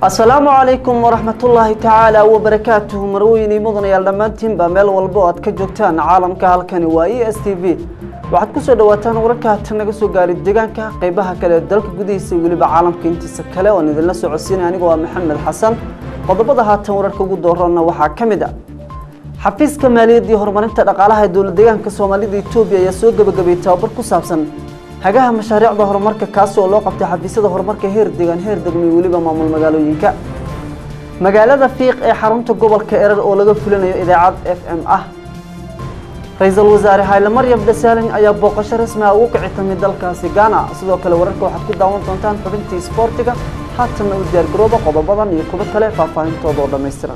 asalaamu calaykum waraxmatullaahi tacaala wabarakaatuhu marweyne mudanayaal dhammaantiinba meel walba oo aad ka joogtaan caalamka halkani waa e s t v waxaad kusoo dhawaataan wararka hata naga soo gaaray deegaanka qeybaha kale ee dalka gudihiisa iyo weliba caalamka intiisa kale oon idinla socodsiinay aniga waa maxamed xasan qodobada haatan wararka ugu doorana waxaa ka mid a xafiiska maaliyadda iyo horumarinta dhaqaalaha ee dowlad deegaanka soomaalida etoobiya ayaa soo gebagabayay tababar ku saabsan hagaha mashaariicda horumarka kaasi oo loo qabtay xafiisyada horumarka heer deegaan heer degmo iyo weliba maamul magaalooyinka magaalada fiiq ee xarunta gobolka erar oo laga fulinayo idaacad f m ah ra-iisul wasaare hayle maryam dhasaalin ayaa booqasho rasmi ah ugu kici tamay dalkaasi ghana sidoo kale wararka waxaad ku daawan doontaan xubintii isboortiga haatanna u diyaargarooba qodobadan iyo kuwo kale faahfaahintooda oo dhammaystiran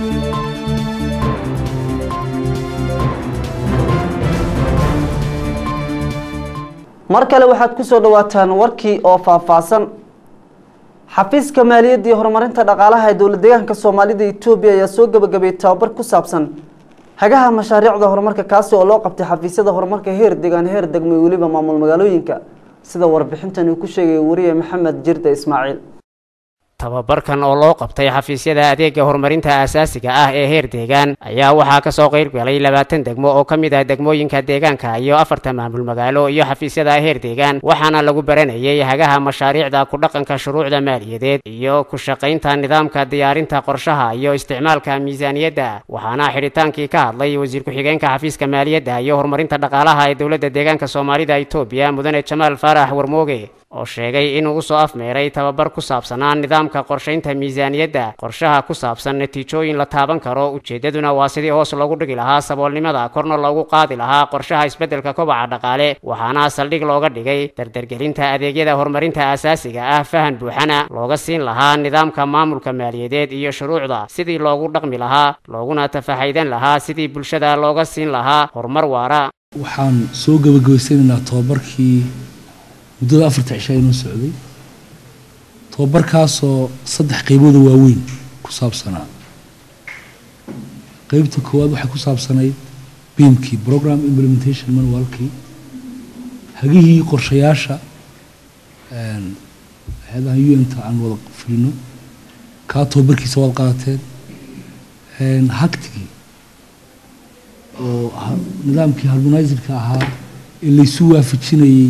mar kale waxaad ku soo dhawaataan warkii oo faahfaahsan xafiiska maaliyadda iyo horumarinta dhaqaalaha ee dowlad deegaanka soomaalida etoobiya ayaa soo gebagabayay tababar ku saabsan hagaha mashaariicda horumarka kaasi oo loo qabtay xafiisyada horumarka heer deegaan heer degmo iyo weliba maamul magaalooyinka sida warbixintan uu ku sheegay wariye maxamed jirde ismaaciil tababarkan oo loo qabtay xafiisyada adeega horumarinta aasaasiga ah ee heer deegaan ayaa waxaa kasoo qeyb galay labaatan degmo oo ka mid ah degmooyinka deegaanka iyo afarta maamul magaalo iyo xafiisyada heer deegaan waxaana lagu baranayay hagaha mashaariicda ku dhaqanka shuruucda maaliyadeed iyo ku shaqaynta nidaamka diyaarinta qorshaha iyo isticmaalka miisaaniyadda waxaana xidhitaankii ka hadlay wasiir ku-xigeenka xafiiska maaliyadda iyo horumarinta dhaqaalaha ee dowladda deegaanka soomaalida etoobiya mudane jamaal faarax warmooge oo sheegay inuu usoo afmeeray tababar ku saabsanaa nidaamka qorshaynta miisaaniyadda qorshaha ku saabsan natiijooyin la taaban karo ujeeddaduna waa sidii hoos loogu dhigi lahaa saboolnimada korna loogu qaadi lahaa qorshaha isbeddelka kobaca dhaqaale waxaana saldhig looga dhigay dardargelinta adeegyada horumarinta aasaasiga ah fahan buuxana looga siin lahaa nidaamka maamulka maaliyadeed iyo shuruucda sidii loogu dhaqmi lahaa looguna tafahaydan lahaa sidii bulshada looga siin lahaa horumar waara waxaan soo gebagabaysanaynaa tobabarkii muddada afarta cishaa inoo socday tobabarkaasoo saddex qeybooda waaweyn ku saabsanaa qeybta koowaad waxay ku saabsanayd biimkii program implementation manualkii hagihii qorshayaasha hay-adaha u n ta aan wada fulino kaa tobabarkiisa waad qaadateen hagtigii oo nidaamkii harmonizerka ahaa ee laysu waafajinayey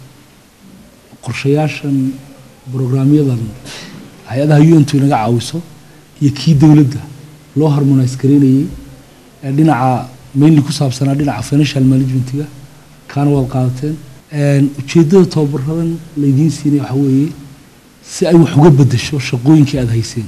qorshayaashan brograamyadan hay-adaha u n tu inaga caawiso iyo kii dowladda loo harmonise garaynayey ee dhinaca mainly ku saabsanaa dhinaca financial managementiga kaana waad qaadateen ujeeddada tababaradan laydiin siinaya waxaa weeye si ay wax uga bedesho shaqooyinkii aada hayseen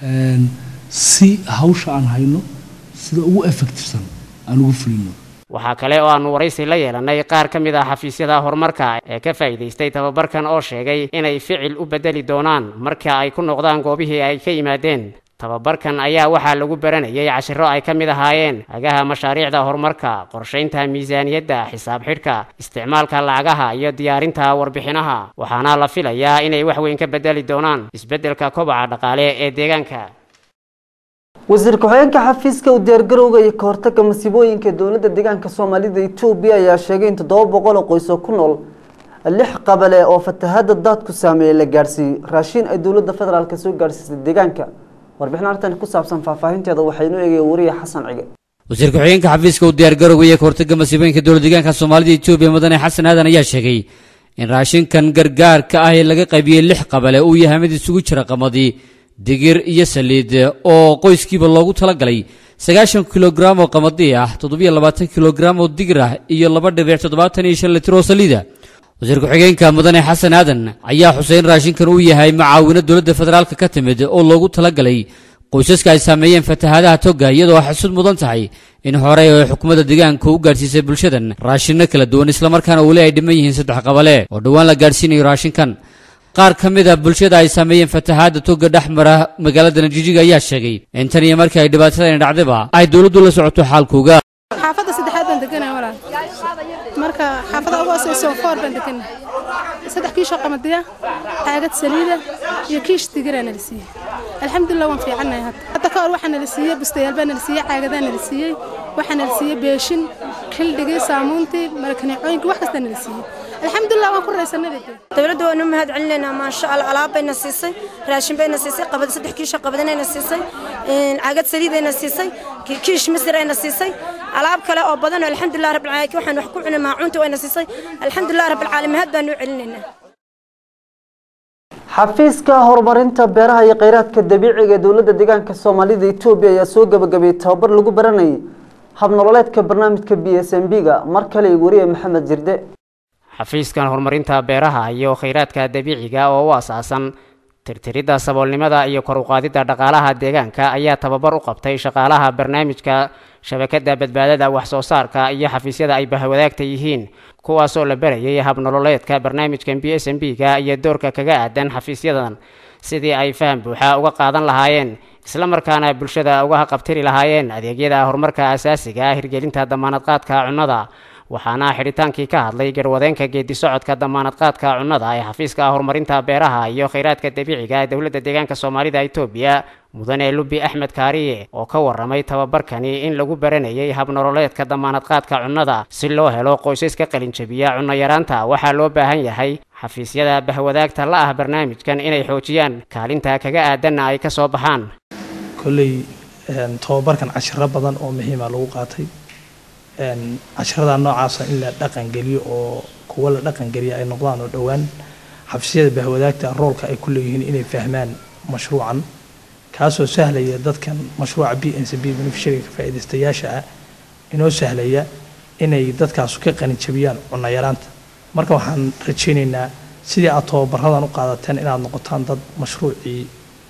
si hawsha aan hayno sida ugu effectivesan aan ugu fulino waxaa kale oo aanu waraysi la yeelanay qaar ka mid ah xafiisyada horumarka ee ka faa'iidaystay tababarkan oo sheegay inay ficil u beddeli doonaan marka ay ku noqdaan goobihii ay ka yimaadeen tababarkan ayaa waxaa lagu baranayay cashiro ay ka mid ahaayeen hagaha mashaariicda horumarka qorshaynta miisaaniyadda xisaab xidhka isticmaalka lacagaha iyo diyaarinta warbixinaha waxaana la filayaa inay wax weyn ka beddeli doonaan isbeddelka kobaca dhaqaale ee deegaanka wasiir ku-xigeenka xafiiska u diyaargarowga iyo kahortaga masiibooyinka dowladda deegaanka soomaalida etoobiya ayaa sheegay in toddoba boqol oo qoys oo ku nool lix qabale oo fatahada daadku saameeyey la gaadhsiiyey raashiin ay dowladda federaalk soo gaadhsiisay deegaanka warbixin arrintan ku saabsan faahfaahinteeda waxaynu eegaya wariye xasan cige wasiir ku-xigeenka xafiiska u diyaargarowga iyo kahortaga masiibooyinka dowlad deegaanka soomaalida etoobiya mudane xasan aadan ayaa sheegay in raashinkan gargaarka ah ee laga qaybiyey lix qabale uu yahay mid isugu jira qamadii digir iyo saliid oo qoyskiiba loogu talagalay sagaashan kilograam oo qamadii ah toddobiyo labaatan kilograam oo digir ah iyo laba dhibic toddobaatan iyo shan litir oo saliida wasiir ku-xigeenka mudane xasan aadan ayaa xusay in raashinkan uu yahay macaawino dowladda federaalka ka timid oo loogu talagalay qoysaska ay saameeyeen fatahaadaha toga iyadoo xusud mudan tahay in horey oo xukuumadda deegaanka u gaadhsiisay bulshadan raashinno kala duwan islamarkaana weli ay dhiman yihiin saddex qabale oo dhowaan la gaadhsiinayo raashinkan qaar ka mid a bulshada ay saameeyeen fatahaadda toga dhex mara magaalada najijiga ayaa sheegay in tan iyo markii ay dhibaatadani dhacdaba ay dowladdu la socoto xaalkooga xaafadda saddexaad baan deganaa walaal marka xaafadda ugu hooseyso foor baan deganaa saddex kiish oo qamadiya caagad saliida iyo kiish digiraa nala siiyey alxamdulilah waan fiicannahay hadda hadda ka hor waxaa nala siiyey bustayaal baa nala siiyey caagadaa nala siiyey waxaa nala siiyey beeshin xildhigii saamuuntii marakaneecooyinkii wax kastaa nala siiyey alxamdulilah waan ku raysanay bay tiri dowladda waanu mahad celinaynaa maasha allah alaab bayna siisay raashin bayna siisay qabad saddex kiisho qabadanayna siisay cagad saliidayna siisay kiish misir ayna siisay alaab kale oo badan oo alxamdulilah rabbil caalamiin waxaan wax ku cunay maacuunta wayna siisay alxamdulilah rabbil caalamiin mahad baanu u celinaynaa xafiiska horumarinta beeraha iyo kheyraadka dabiiciga ee dowladda deegaanka soomaalida etoobiya ayaa soo gabagabeeyey tababar lagu baranayay habnololeedka barnaamijka b s m b ga mar kale wariye maxamed jirde xafiiskan horumarinta beeraha iyo kheyraadka dabiiciga oo u asaasan tirtiridda saboolnimada iyo kor uqaadidda dhaqaalaha deegaanka ayaa tababar u qabtay shaqaalaha barnaamijka shabakadda badbaadada wax soo saarka iyo xafiisyada ay bahwadaagta yihiin kuwaasoo la barayay habnololeedka barnaamijkan b s m b ga iyo doorka kaga aadan xafiisyadan sidii ay faham buuxa uga qaadan lahaayeen islamarkaana bulshada uga qabtiri lahaayeen adeegyada horumarka asaasiga ah hirgelinta damaanadqaadka cunnada waxaana xidhitaankii ka hadlay garwadeenka geedi socodka damaanadqaadka cunnada ee xafiiska horumarinta beeraha iyo kheyraadka dabiiciga ee dowladda deegaanka soomaalida etoobiya mudane lubi axmed kaariye oo ka waramay tababarkani in lagu baranayay habnololeedka damaanadqaadka cunnada si loo helo qoysas ka qalinjabiya cunno yaraanta waxaa loo baahan yahay xafiisyada bahwadaagta la ah barnaamijkan inay xoojiyaan kaalinta kaga aadanna ay ka soo baxaan kolley tababarkan cashiro badan oo muhiima lagu qaatay cashirada noocaasa in la dhaqangeliyo oo kuwa la dhaqangeliya ay noqdaan oo dhowaan xafiisyada bahwadaagta roolka ay ku leeyihiin inay fahmaan mashruucan kaasoo sahlaya dadkan mashruuca b n c b beneficiaryga ka faa'iidaystayaasha ah inoo sahlaya inay dadkaasu ka qaninjabiyaan cunno yaraanta marka waxaan rajaynaynaa sidii aad tababaradan u qaadateen inaad noqotaan dad mashruucii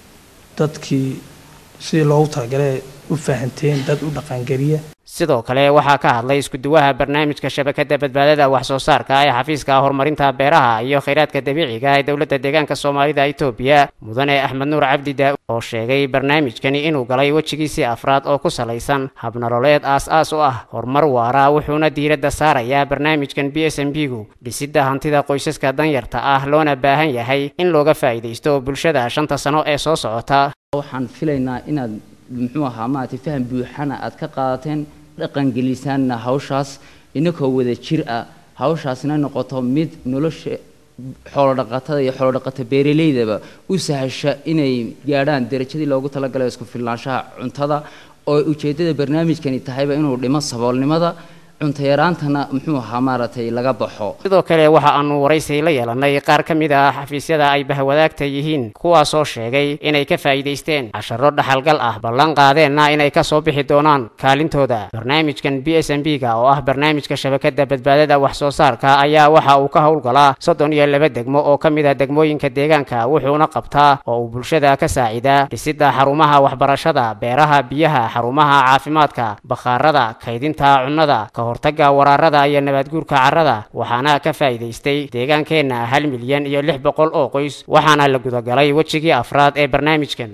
dadkii sidii loogu talagalay u fahanteen dad u dhaqangeliya sidoo kale waxaa ka hadlay iskuduwaha barnaamijka shabakadda badbaadada wax soo saarka ee xafiiska horumarinta beeraha iyo kheyraadka dabiiciga ee dowladda deegaanka soomaalida etoobiya mudane axmed nuur cabdi daa oo sheegay barnaamijkani inuu galay wejigiisii afraad oo ku salaysan habnololeed aas-aas u ah horumar waara wuxuuna diiradda saarayaa barnaamijkan b s m b gu dhisidda hantida qoysaska danyarta ah loona baahan yahay in looga faa'iidaysto bulshada shanta sano ee soo socota waxaan filaynaa inaad muxuu ahaa maaragtay faham buuxana aad ka qaadateen dhaqangelisaanna hawshaas inakoo wada jir ah hawshaasna noqoto mid nolosha xoolodhaqatada iyo xoolodhaqata beeraleydaba u sahasha inay gaadhaan derajadii loogu talagalay isku filnaanshaha cuntada oo ujeeddada barnaamijkani tahayba inuu dhimo saboolnimada cunto yaraantana muxuu ahaa maaragtay laga baxo sidoo kale waxa aanu waraysi la yeelanay qaar ka mid ah xafiisyada ay bahwadaagta yihiin kuwaasoo sheegay inay ka faa'iidaysteen casharo dhaxalgal ah ballan qaadeenna inay ka soo bixi doonaan kaalintooda barnaamijkan b s m b ga oo ah barnaamijka shabakadda badbaadada wax soo saarka ayaa waxa uu ka howlgalaa soddon iyo laba degmo oo ka mid ah degmooyinka deegaanka wuxuuna qabtaa oo uu bulshada ka saacidaa dhisidda xarumaha waxbarashada beeraha biyaha xarumaha caafimaadka bakhaarada kaydinta cunnada hortaga waraarada iyo nabaadguurka carrada waxaana ka faa'iidaystay deegaankeenna hal milyan iyo lix boqol oo qoys waxaana la gudagalay wejigii afraad ee barnaamijkan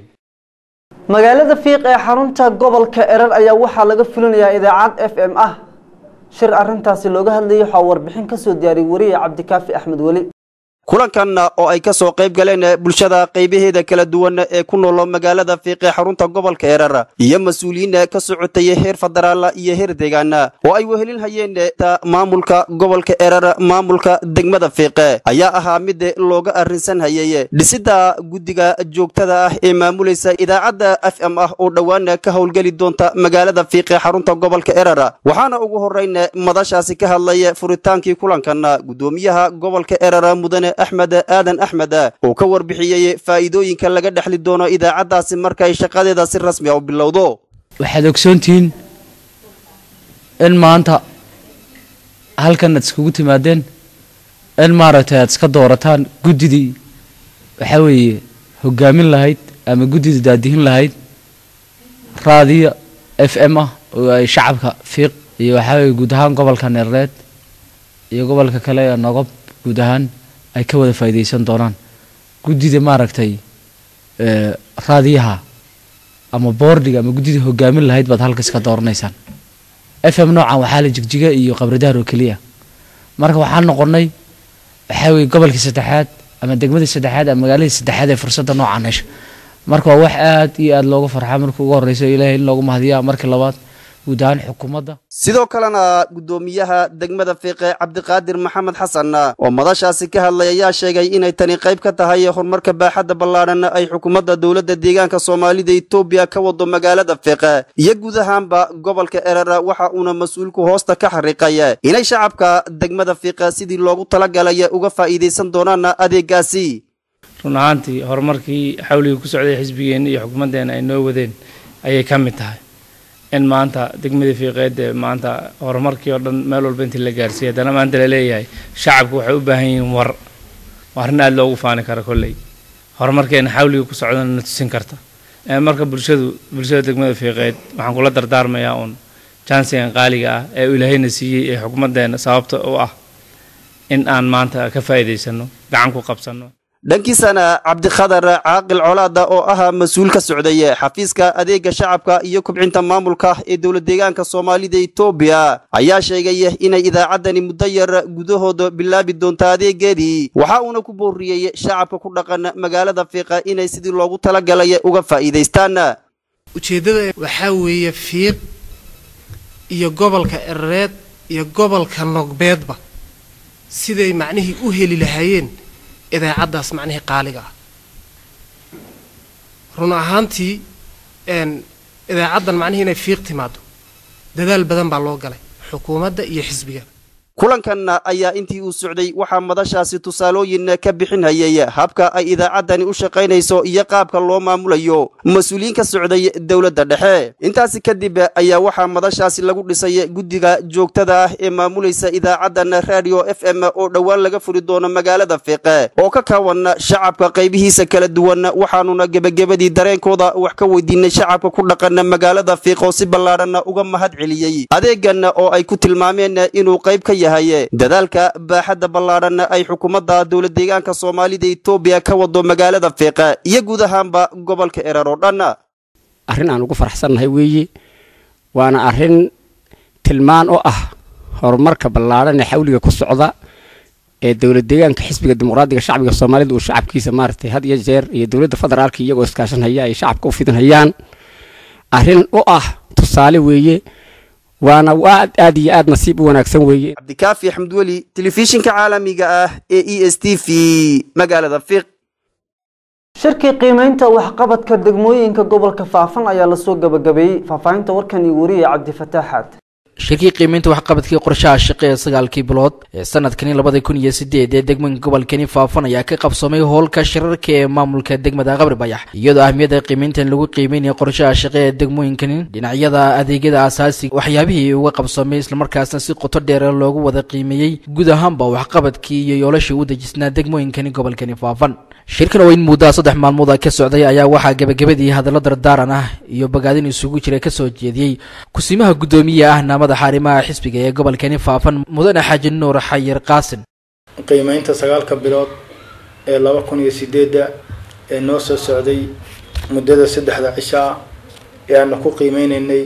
magaalada fiiq ee xarunta gobolka erar ayaa waxaa laga fulinayaa idaacad f m ah shir arintaasi looga hadlayay waxaa warbixin kasoo diyaariyay wariye cabdikaafi axmed weli kulankan oo ay ka soo qayb galeen bulshada qaybaheeda kala duwan ee ku nool magaalada fiiqe xarunta gobolka erar iyo mas-uuliyiin ka socotay heer federaal iyo heer deegaan oo ay wehelin hayeen maamulka gobolka erar maamulka degmada fiiqe ayaa ahaa mid looga arrinsan hayay dhisidda guddiga joogtada ah ee maamulaysa idaacadda f m ah oo dhowaan ka howlgeli doonta magaalada fiiqe xarunta gobolka erar waxaana ugu horeyn madashaasi ka hadlay furitaankii kulankan gudoomiyaha gobolka erar mudane axmed aadan axmed oo ka warbixiyey faa'iidooyinka laga dhexli doono idaacaddaasi markay shaqadeeda si rasmi a u bilowdo waxaad ogsoontihiin in maanta halkan aad iskugu timaadeen in maaragtay aad iska doorataan guddidii waxaa weeye hogaamin lahayd ama guddida daadihin lahayd raadiyo f m ah oo ay shacabka fiiq iyo waxaa weeye guud ahaan gobolka neerleed iyo gobolka kale ee nogob guud ahaan ay ka wada faa'iidaysan doonaan guddida maaragtay raadiyaha ama boordiga ama guddida hogaamin lahayd baad halkas ka dooranaysaan f m noocan waxaa la jigjiga iyo qabridaar oo keliya marka waxaan noqonay waxaa weye gobolkii saddexaad ama degmadii saddexaad ama magaaladii saddexaad ee fursadda noocan hesha marka waa wax aad iyo aad looga farxaa marka ugu horeyso ilaahay in loogu mahadiyaa markii labaad guud ahaan xukuumadda sidoo kalena guddoomiyaha degmada fiiqe cabdiqaadir maxamed xasan oo madashaasi ka hadlay ayaa sheegay inay tani qayb ka tahay horumarka baaxadda ballaadhan ay xukuumadda dowladda deegaanka soomaalida etoobiya ka wado magaalada fiiqe iyo guud ahaanba gobolka erer waxa uuna mas-uulku hoosta ka xariiqay inay shacabka degmada fiiqe sidii loogu talagalay uga faa'iidaysan doonaan adeegaasi run ahaantii horumarkii xawligii ku socday xisbigeenna iyo xukuumaddeena ay noo wadeen ayay ka mid tahay in maanta degmadii fiiqeed ee maanta horumarkii oo dhan meel walba intii la gaarsiiyay haddana maanta la leeyahay shacabku waxay u baahan yihiin war waa arrin aada loogu faani kara kolley horumarkeena xawligii ku socdana na tusin karta marka bulshadu bulshada degmada fiiqeed waxaan kula dardaarmayaa uun jansigan qaaliga ah ee uu ilaahayna siiyey ee xukuumaddeena sababta u ah in aan maanta ka faa'iidaysano gacan ku qabsanno dhankiisana cabdikhadar caaqil colaada oo ahaa mas-uul ka socday xafiiska adeega shacabka iyo kubcinta maamulka ee dowlad deegaanka soomaalida etoobiya ayaa sheegay inay idaacaddani muddo yar gudahooda bilaabi doonto adeegeedii waxa uuna ku booriyey shacabka ku dhaqan magaalada fiiqa inay sidii loogu talagalay uga faa'iidaystaan ujeeddada waxaa weeye fiiq iyo gobolka erereed iyo gobolka nogbeedba siday macnihii u heli lahaayeen idaacaddaas macnihii qaaliga ah run ahaantii idaacaddan macnihii inay fiiq timaado dadaal badan baa loo galay xukuumadda iyo xisbiga kulankan ayaa intii uu socday waxaa madashaasi tusaalooyin ka bixinhayay habka ay idaacaddani u shaqaynayso iyo qaabka loo maamulayo mas-uuliyiin ka socday dowladda dhexe intaasi kadib ayaa waxaa madashaasi lagu dhisay guddiga joogtada ah ee maamulaysa idaacaddan radio f m oo dhowaan laga furi doono magaalada fiiqe oo ka kaawan shacabka qaybihiisa kala duwan waxaanuna gebagabadii dareenkooda wax ka weydiinay shacabka ku dhaqan magaalada fiiq oo si ballaadhan uga mahad celiyey adeegan oo ay ku tilmaameen inuu qayb ka dadaalka baaxadda ballaadhan ay xukuumadda dowlad deegaanka soomaalida etoobiya ka wado magaalada fiiqa iyo guud ahaanba gobolka erer oo dhan arrin aan ugu faraxsannahay weeye waana arrin tilmaan oo ah horumarka ballaadhan ee xawliga ku socda ee dowlad deegaanka xisbiga dimuqraadiga shacbiga soomaalida uu shacabkiisa maaragtay had iyo jeer iyo dowladda federaalka iyagoo iskaashanhaya ay shacabka u fidinhayaan arrin u ah tusaale weeye waana aad aad iyo aad nasiib u wanaagsan weeye cabdikaafi xamdweli telefishinka caalamiga ah ee e s t v magaalada fiiq shirkii qiimeynta waxqabadka degmooyinka gobolka faafan ayaa lasoo gabagabeeyey faahfaahinta warkan iyo wariye cabdifataaxaad shirkii qiimeynta waxqabadkii qorshaha shaqe ee sagaalkii bilood ee sanadkani labada kun iyo sideed ee degmooyinka gobolkani faafan ayaa ka qabsoomay howlka shirarka ee maamulka degmada qabri bayax iyadoo ahmiyadda qiimeyntan lagu qiimeynaya qorshaha shaqe ee degmooyinkani dhinacyada adeegyada asaasiga waxyaabihii uga qabsoomay islamarkaasna si qoto dheer loogu wada qiimeeyey guud ahaanba waxqabadkii iyo yoolashii u dejisnaa degmooyinkani gobolkani faafan shirkan oo in muddaa saddex maalmood ka socday ayaa waxaa gebagabadii hadallo dardaaran ah iyo bogaadin isugu jira kasoo jeediyey kusimaha guddoomiye ahna madaxa arrimaha xisbiga ee gobolkani faafan mudane xaaji nuur xayir qaasin qiimeynta sagaalka bilood ee laba kun iyo sideedda ee noo soo socday muddada saddexda cisho ah ee aana ku qiimeyneynay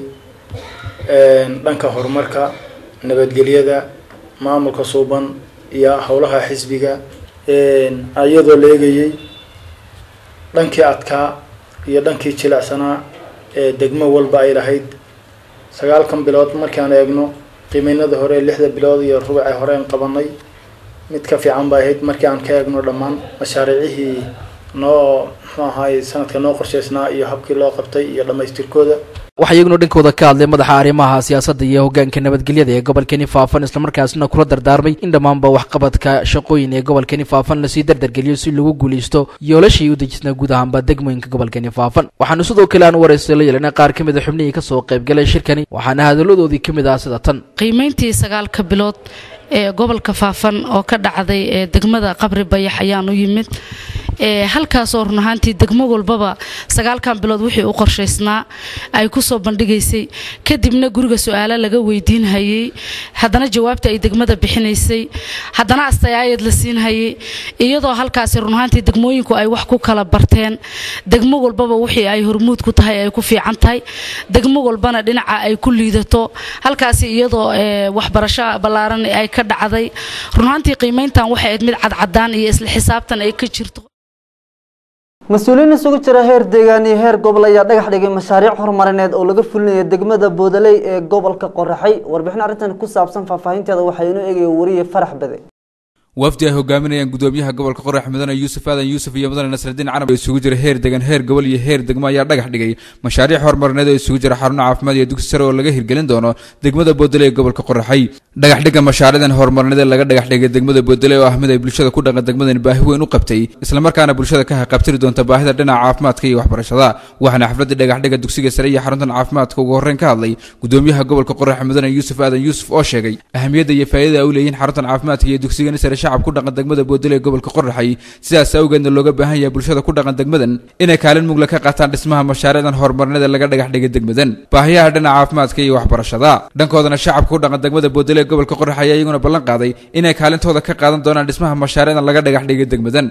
dhanka horumarka nabadgelyada maamulka suuban iyo howlaha xisbiga iyadoo la eegayay dhankii adkaa iyo dhankii jilecsanaa ee degmo walba ay lahayd sagaalkan bilood markaan eegno qiimeynada hore ee lixda bilood iyo rubucee horeen qabanay mid ka fiican bay ahayd markii aan ka eegno dhammaan mashaariicihii noo muxuu ahaay sanadka noo qorshaysnaa iyo habkii loo qabtay iyo dhammaystirkooda waxaa iyaguna dhankooda ka hadlay madaxa arrimaha siyaasadda iyo hoggaanka nabadgelyada ee gobolkani faafan islamarkaasna kula dardaarmay in dhammaanba waxqabadka shaqooyin ee gobolkani faafan lasii dardargeliyo si lagu guulaysto yoolashii u dejisnaa guud ahaanba degmooyinka gobolkani faafan waxaanu sidoo kale aan waraysta la yeelana qaar ka mid a xubnihii kasoo qaybgalay shirkani waxaana hadalladoodii ka mid ah sida tan qiimayntii sagaalka bilood ee gobolka faafan oo ka dhacday ee degmada qabri bayax ayaan u yimid halkaasoo run ahaantii degmo walbaba sagaalkan bilood wixii u qorshaysnaa ay kusoo bandhigaysay kadibna guriga su-aalo laga weydiinhayay haddana jawaabta ay degmada bixinaysay haddana astayaayad la siinhayay iyadoo halkaasi run ahaantii degmooyinku ay wax ku kala barteen degmo walbaba wixii ay hormuud ku tahay ay ku fiican tahay degmo walbana dhinaca ay ku liidato halkaasi iyadoo waxbarasho ballaaran ay ka dhacday run ahaantii qiimayntan waxay ahayd mid cadcadaan iyo isla xisaabtan ay ka jirto mas-uuliyiin isugu jira heer deegaan iyo heer gobol ayaa dhagax dhigay mashaariic horumarineed oo laga fulinayo degmada boodaley ee gobolka qoraxay warbixin arrintan ku saabsan faahfaahinteeda waxaa inoo eegaya wariye farax bade wafdi ay hogaaminayaan gudoomiyaha gobolka qorax mudane yuusuf aadan yuusuf iyo mudane nasradiin canab oo isugu jira heer degan heer gobol iyo heer degmo ayaa dhagax dhigay mashaariic horumarineed oo isugu jira xaruno caafimaad iyo dugsi sare oo laga hirgelin doono degmada boodale ee gobolka qoraxay dhagax dhigga mashaariicdan horumarineed ee laga dhagax dhigay degmada boodale oo ah mid ay bulshada ku dhaqan degmadani baahi weyn u qabtay islamarkaana bulshada ka haqabtiri doonta baahida dhinaca caafimaadka iyo waxbarashada waxaana xafladda dhagax dhigga dugsiga sare iyo xaruntan caafimaadka ugu horreyn ka hadlay gudoomiyaha gobolka qorax mudane yuusuf aadan yuusuf oo sheegay ahamiyadda iyo faa'iidada ay u leeyihiin xaruntan caafimaadka iyo dugsigani sare shacab ku dhaqan degmada boodale ee gobolka qoraxay sidaas awgeedna looga baahan yahay bulshada ku dhaqan degmadan inay kaalin mugla ka qaataan dhismaha mashaariicdan horumarineed ee laga dhagax dhigay degmadan baahiyaha dhinaca caafimaadka iyo waxbarashada dhankoodana shacabka ku dhaqan degmada boodale ee gobolka qoraxay ayaa iyaguna ballan qaaday inay kaalintooda ka qaadan doonaan dhismaha mashaariicdan laga dhagax dhigay degmadan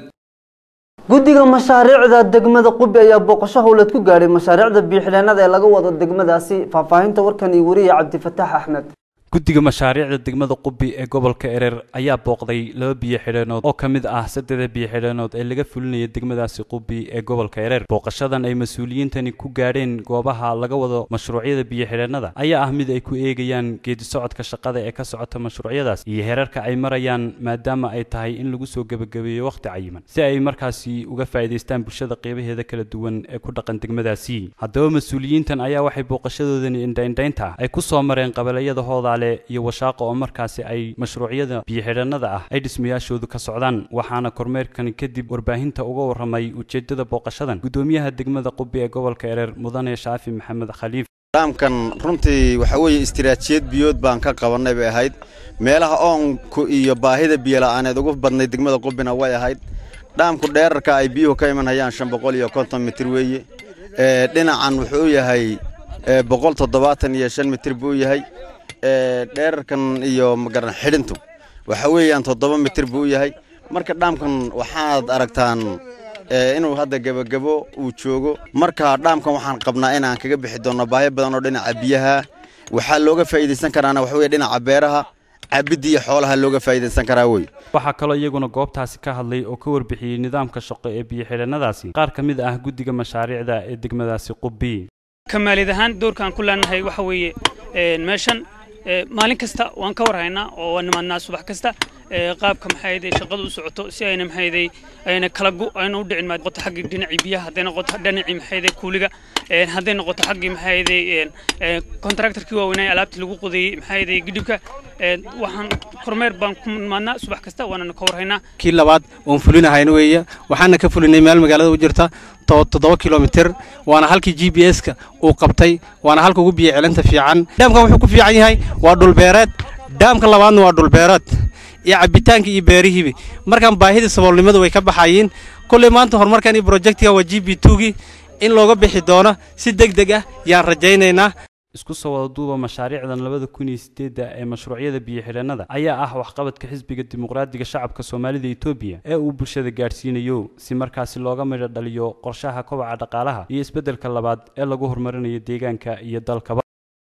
guddiga mashaariicda degmada qubi ayaa booqasho howleed ku gaadhay mashaariicda biixileenada ee laga wado degmadaasi faahfaahinta warkan iyo wariye cabdifataax axmed guddiga mashaariicda degmada qubi ee gobolka ereer ayaa booqday laba biyo xidheenood oo ka mid ah saddexda biyo xidheenood ee laga fulinaya degmadaasi qubi ee gobolka ereer booqashadan ay mas-uuliyiintani ku gaadheen goobaha laga wado mashruucyada biyo xidheennada ayaa ah mid ay ku eegayaan geedi socodka shaqada ee ka socota mashruucyadaas iyo heerarka ay marayaan maadaama ay tahay in lagu soo gebagabeeyo wakhti cayiman si ay markaasi uga faa'iidaystaan bulshada qeybaheeda kala duwan ee ku dhaqan degmadaasi haddaba mas-uuliyiintan ayaa waxay booqashadoodani indhaindhaynta ay ku soo mareen qabalayada hooda iyo washaaqo oo markaasi ay mashruucyada biyo-xidhannada ah ay dhismayaashoodu ka socdaan waxaana kormeerkani kadib warbaahinta uga warramay ujeeddada booqashadan gudoomiyaha degmada qubi ee gobolka ereer mudane shaafi maxamed khaliif dhaamkan runtii waxa weeye istiraatiijiyad biyood baan ka qabannay bay ahayd meelaha oonku iyo baahida biyola'aaneed ugu badnay degmada qubina way ahayd dhaamku dheerarka ay biyuhu ka imanhayaan shan boqol iyo konton mitir weeye dhinacan wuxuu yahay boqol toddobaatan iyo shan mitir buu yahay dheerarkan iyo magaran xidhintu waxa weeyaan toddoba mitir buu yahay marka dhaamkan waxaad aragtaan inuu hadda gebagabo uu joogo marka dhaamkan waxaan qabnaa inaan kaga bixi doonno baahi badan oo dhinaca biyaha waxaa looga faa'iidaysan karaana waxa weye dhinaca beeraha cabidda iyo xoolaha looga faa'iidaysan karaa wey waxaa kaloo iyaguna goobtaasi ka hadlay oo ka warbixiyey nidaamka shaqo ee biyo-xidhannadaasi qaar ka mid ah guddiga mashaariicda ee degmadaasi qubi kamaalid ahaan doorkaan ku leenahay waxa weeye meeshan maalin kasta waan ka warhaynaa oo waan nimaadnaa subax kasta qaabka maxayday shaqadu u socoto si ayna maxayday ayna kala gu ayna u dhicin noqoto xaggii dhinacii biyaha hadday noqoto dhinacii maxayday kuuliga hadday noqoto xaggii maxayday kontraktorkii waaweynaa alaabtii lagu qodayey maxayday gidhibka waxaan kormeer baan ku nimaadnaa subax kasta waanana ka warhaynaa kii labaad oon fulinahayna weeye waxaana ka fulinay meel magaalada u jirta toddoba kilomitir waana halkii g b s-ka uu qabtay waana halka ugu biyo celinta fiican dhaamkan wuxuu ku fiican yahay waa dhulbeereed dhaamka labaadna waa dhulbeereed iyo cabitaanka iyo beerihiibi markaan baahidii saboolnimadu way ka baxayiin kolley maanta horumarkan iyo brojectiga waa g b tugii in looga bixi doono si deg deg ah yaan rajaynaynaa isku soo wada duuba mashaariicdan labada kun iyo sideedda ee mashruucyada biyo-xidhannada ayaa ah waxqabadka xisbiga dimuqraadiga shacabka soomaalida etoobiya ee uu bulshada gaadhsiinayo si markaasi looga midho dhaliyo qorshaha kobaca dhaqaalaha iyo isbeddelka labaad ee lagu horumarinayo deegaanka iyo dalkaba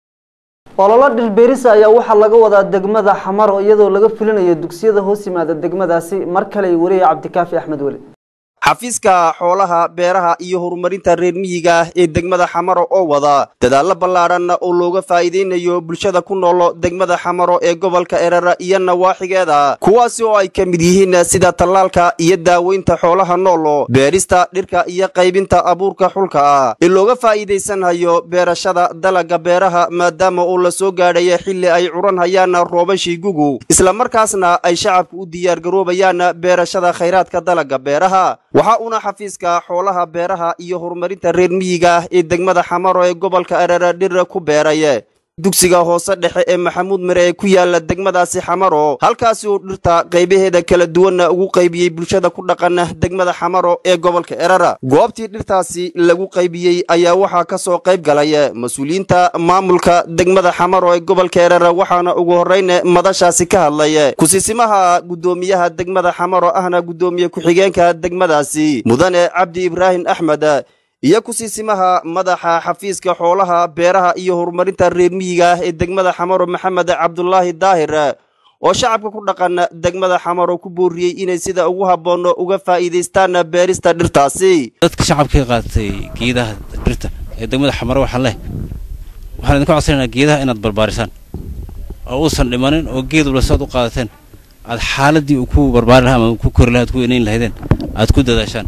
ololo dhilbeerisa ayaa waxaa laga wadaa degmada xamaro iyadoo laga fulinayo dugsiyada hoos yimaada degmadaasi mar kale wariye cabdikaafi axmed weli xafiiska xoolaha beeraha iyo horumarinta reer miyiga ah ee degmada xamaro oo wada dadaallo ballaadhan oo looga faa'iidaynayo bulshada ku nool degmada xamaro ee gobolka erara iyo nawaaxigeeda kuwaasi oo ay ka mid yihiin sida tallaalka iyo daaweynta xoolaha nool beerista dhirka iyo qaybinta abuurka xulka ah ee looga faa'iidaysanhayo beerashada dalagga beeraha maadaama uu la soo gaadhaya xilli ay curan hayaan roobashii gugu islamarkaasna ay shacabku u diyaargaroobayaan beerashada khayraadka dalagga beeraha waxa uuna xafiiska xoolaha beeraha iyo horumarinta reer miyiga ah ee degmada xamaro ee gobolka arara dhir ku beeray dugsiga hoose dhexe ee maxamuud mire ee ku yaala degmadaasi xamaro halkaasi uu dhirta qaybaheeda kala duwanna ugu qaybiyey bulshada ku dhaqan degmada xamaro ee gobolka erara goobtii dhirtaasi lagu qaybiyey ayaa waxaa ka soo qayb galay mas-uuliyiinta maamulka degmada xamaro ee gobolka erara waxaana ugu horrayn madashaasi ka hadlay kusisimaha guddoomiyaha degmada xamaro ahna guddoomiye ku-xigeenka degmadaasi mudane cabdi ibraahim axmed iyo kusiisimaha madaxa xafiiska xoolaha beeraha iyo horumarinta reer miyiga ah ee degmada xamaro maxamed cabdulaahi daahir oo shacabka ku dhaqan degmada xamaro ku booriyey inay sida ugu habboonno uga faa'iidaystaan beerista dhirtaasi dadka shacabkay qaatay geedaha dhirta ee degmada xamaro waxaa leh waxaan idinka codsanaynaa geedaha inaad barbaarisaan oo uusan dhimanin oo geed walba saad u qaadateen aad xaaladii uu ku barbaari lahaa ama ku kori lahaa aad ku enayn lahaydeen aad ku dadaashaan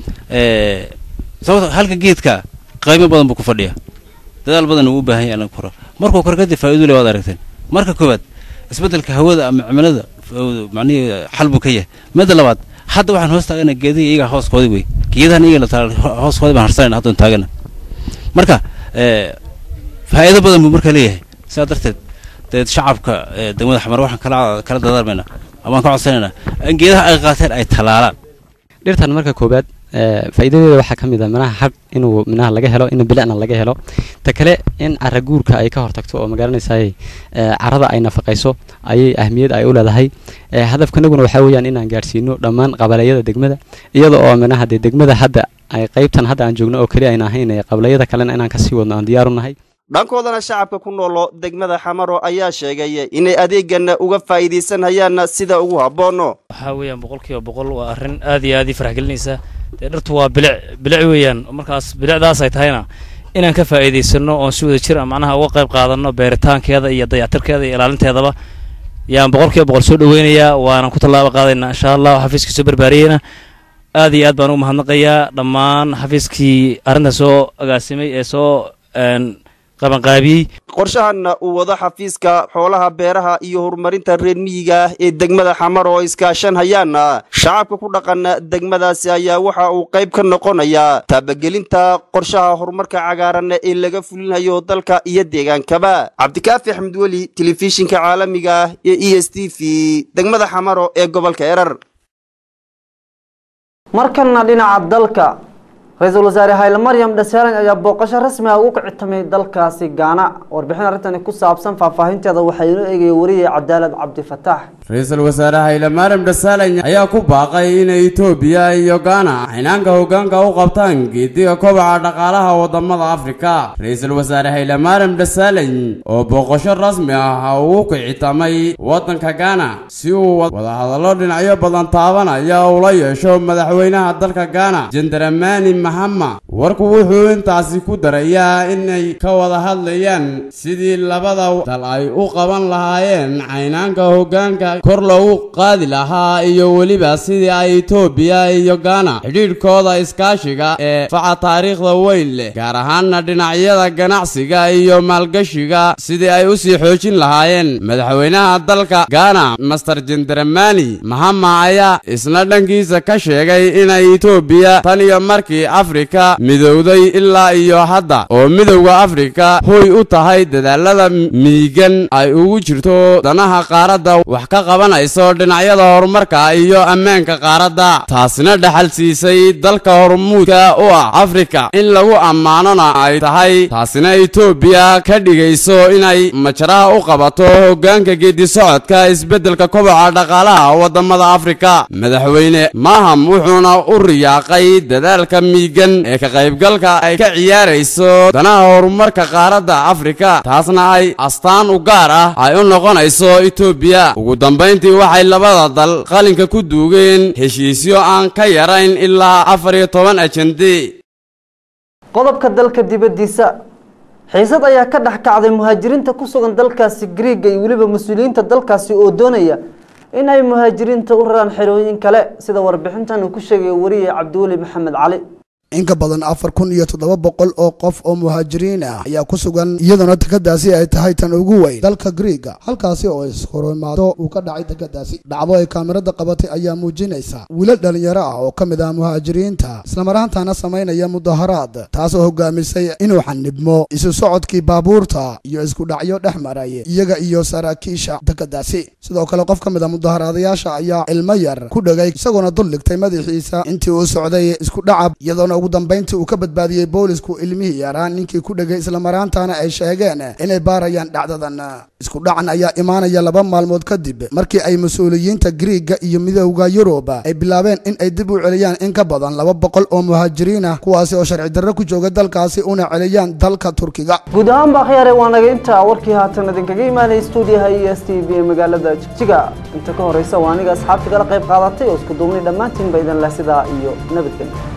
sababta halka geedka qaymo badan buu ku fadhiyaa dadaal badan uu u baahan yahay in la koro markuu kor kadib faa'iido leh waad aragteen marka koowaad isbeddelka hawada ama cimilada macnihii xal buu ka yahay midda labaad hadda waxaan hoos taagana geedihi iyaga hooskoodii wey geedahan iyaga la taala hooskoodii baan harsanayna haddoon taagana marka faa'iido badan buu marka leeyahay sidaa darteed deed shacabka degmada xamar waxaan kala kala dadaarmaynaa amaan ka codsanaynaa in geedaha ay qaateen ay talaalaan dhirtan marka koobaad faa'iidadeeda waxaa ka mid ah minaha hadh inuu minaha laga helo in bilicna laga helo ta kale in cara guurka ay ka hortagto oo magaranaysaay carada ay nafaqayso ayay ahmiyad ay u leedahay hadafkanaguna waxaa weeyaan inaan gaadhsiino dhammaan qabalayada degmada iyada oo minaha dee degmada hadda ay qaybtan hadda aan joogno oo keliya ayna ahayn qabalayada kalena inaan kasii wadno aan diyaaru nahay dhankoodana shacabka ku noolo degmada xamaro ayaa sheegay inay adeegan uga faa'iidaysanayaan sida ugu habboonno waxaa weeyaan boqolkiiba boqol waa arrin aad iyo aad ii farax gelinaysa dee dhirtu waa bilic bilic weeyaan markaas bilicdaas ay tahayna inaan ka faa'iidaysano oon si wada jir macnaha uga qayb qaadanno beeritaankeeda iyo dayactirkeeda iyo ilaalinteedaba yaan boqolkiiba boqol soo dhoweynayaa waanan ku tallaabo qaadaynaa insha allah xafiiskii soo barbaariyeyna aad iyo aad baan ugu mahadnaqayaa dhammaan xafiiskii arrinta soo agaasimay ee soo qabanqaabiyey qorshahanna uu wado xafiiska xoolaha beeraha iyo horumarinta reer miyiga ah ee degmada xamar oo iskaashan hayaana shacabka ku dhaqan degmadaasi ayaa waxa uu qayb ka noqonayaa taabagelinta qorshaha horumarka cagaaran ee laga fulinayo dalka iyo deegaankaba cabdikaafi axmed weli telefishinka caalamiga ah ee e s t v degmada xamaro ee gobolka erar markana dhinaca dalka ra-iisul wasaare hayle maryam dhasaalan ayaa booqasho rasmi ah ugu kicitamay dalkaasi gaana warbixin arrintani ku saabsan faahfaahinteeda waxaa inoo eegaya wariyay cadaalad cabdifataax ra-iisul wasaare hayle maryam dhasaalan ayaa ku baaqay inay etoobiya iyo gaana xinaanka hoggaanka u qabtaan geediga kobaca dhaqaalaha wadamada afrika ra-iisul wasaare hayle maryam dhasaalan oo booqasho rasmi ah ugu kicitamay waddanka gaana si uu wadahadallo dhinacyo badan taabanaya ula yeesho madaxweynaha dalka gaana jendaramani mahama warku wuxuu intaasi ku darayaa inay ka wada hadlayaan sidii labada dal ay u qaban lahaayeen caynaanka hoggaanka kor loogu qaadi lahaa iyo weliba sidii ay etoobiya iyo gaana xidhiidhkooda iskaashiga ee faca taariikhda weyn leh gaar ahaanna dhinacyada ganacsiga iyo maalgashiga sidii ay u sii xoojin lahaayeen madaxweynaha dalka gaana master jendaramani mahama ayaa isna dhankiisa ka sheegay inay etoobiya tan iyo markii afrika midowday ilaa iyo hadda oo midowda afrika hoy u tahay dadaalada miigan ay ugu jirto danaha qaaradda wax ka qabanayso dhinacyada horumarka iyo ammaanka qaaradda taasina dhaxal siisay dalka hormuudka u ah afrika in lagu ammaanona ay tahay taasina etoobiya ka dhigayso inay majaraha u qabato hoggaanka geedisocodka isbeddelka koboca dhaqaalaha waddamada afrika madaxweyne maham wuxuuna u riyaaqay dadaalka miigan ee ka qaybgalka ay ka ciyaarayso danaha horumarka qaaradda afrika taasna ay astaan u gaar ah ay u noqonayso etoobiya ugu dambayntii waxay labada dal qalinka ku duugeen heshiisyo aan ka yarayn ilaa afar iyo toban ajende qodobka dalka dibaddiisa xiisad ayaa ka dhex kacday muhaajiriinta ku sugan dalkaasi griiga iyo weliba mas-uuliyiinta dalkaasi oo doonaya in ay muhaajiriinta u raraan xerooyin kale sida warbixintan uu ku sheegaya wariye cabdiweli maxamed cali in ka badan afar kun iyo toddoba boqol oo qof oo muhaajiriin ah ayaa ku sugan iyadoona dekeddaasi ay tahay tan ugu weyn dalka griiga halkaasi oo ishorimaado uu ka dhacay dekeddaasi dhacdo ay kaamirada qabatay ayaa muujinaysa wiilal dhallinyaro ah oo ka mid ah muhaajiriinta islamaraantaana samaynaya mudaharaad taasoo hogaamisay inuu xanibmo isu socodkii baabuurta iyo isku dhacyo dhex maray iyaga iyo saraakiisha dekeddaasi sidoo kale qof ka mid a mudaharaadayaasha ayaa ilmo yar ku dhegay isagoona dul dhigtay madaxiisa intii uu socday isku dhacab iyadoona waxaana ugu dambayntii uu ka badbaadiyey boolisku ilmihii yaraa ninkii ku dhegay islamaraantana ay sheegeen inay baarayaan dhacdadan isku dhacan ayaa imaanaya laba maalmood kadib markii ay mas-uuliyiinta griiga iyo midooda yurub ay bilaabeen in ay dib u celiyaan in ka badan laba boqol oo muhaajiriin ah kuwaasi oo sharci darro ku jooga dalkaasi una celiyaan dalka turkiga guud ahaan baa khiyaare waa naga intaa warkii haatan idinkaga imaanaya stuudiyaha e s t v ee magaalada jigjiga inta ka horeysa waa aniga asxaabta kala qayb qaadatay oo isku duubnay dhammaantiin ba idin leh sidaa iyo nabadgelyo